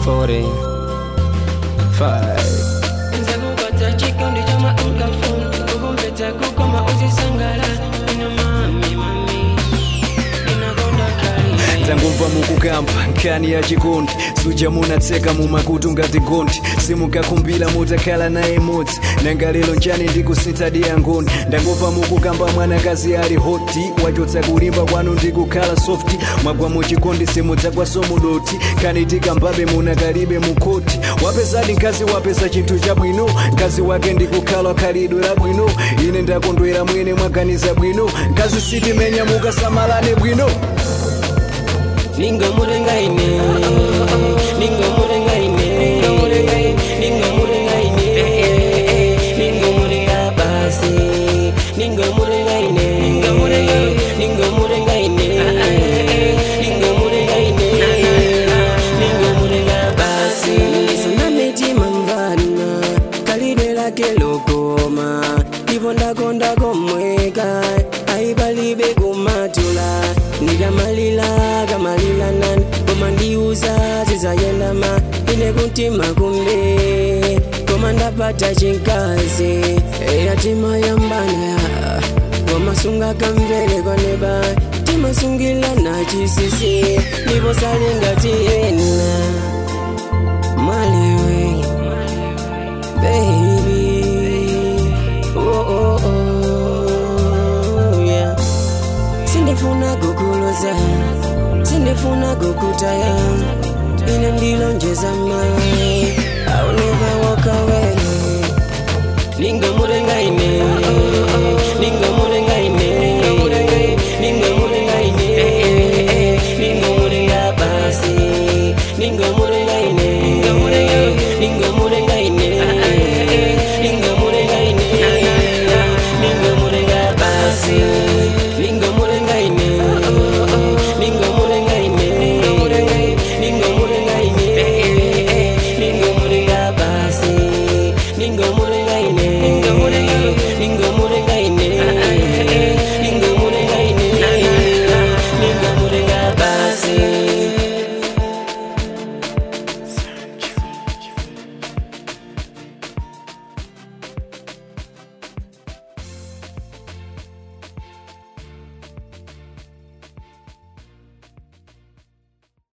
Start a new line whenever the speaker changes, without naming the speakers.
40 5
nzakupata chikondi choma unkafuna ukumpeta kukoma uzisangala ina mami mami inakonda kali
tangumva mukukamba nkani ya chikondi suja munatseka mumakutu ngati gondi simukakumbila mutakhala naye mudzi nanga lero njani ndikusintadi yangoni ndangumva mukukamba mwanakazi ali hoti wachotsa kulimba kwanu ndikukhala softi mwagwa muchikondi simudzagwaso mudoti kani tikambabe munakalibe mukoti wapezadi mkazi wapeza chinthu chabwino mkazi wake ndikukhala khalidwe labwino ine ndakondwera mwene mwaganiza bwino mkazi sitimenya mukasamalane bwino
ninga murenga ine ninga murenga ine ninga murenga ine ninga murenga basi ninga murenga ine ninga murenga ninga murenga ine ninga murenga ine ninga murenga basi sana metima mvana kalidwe lake lokoma ipo ndakonda komweka aipalibe kumatula ndikamalila kamalila nani koma ndiuza zizayendama ine kuntima kumbe koma ndapata chinkazi eyatima yambana koma sunga kamvele kwaneba timasungila na chisisi ndipo salingatiena malewe baby oh, oh, oh, yeah. sindifuna kukuloza sindifuna kukutaya ine ndilonjeza mai I'll never walk away ninga murenga ine ninga murenga ine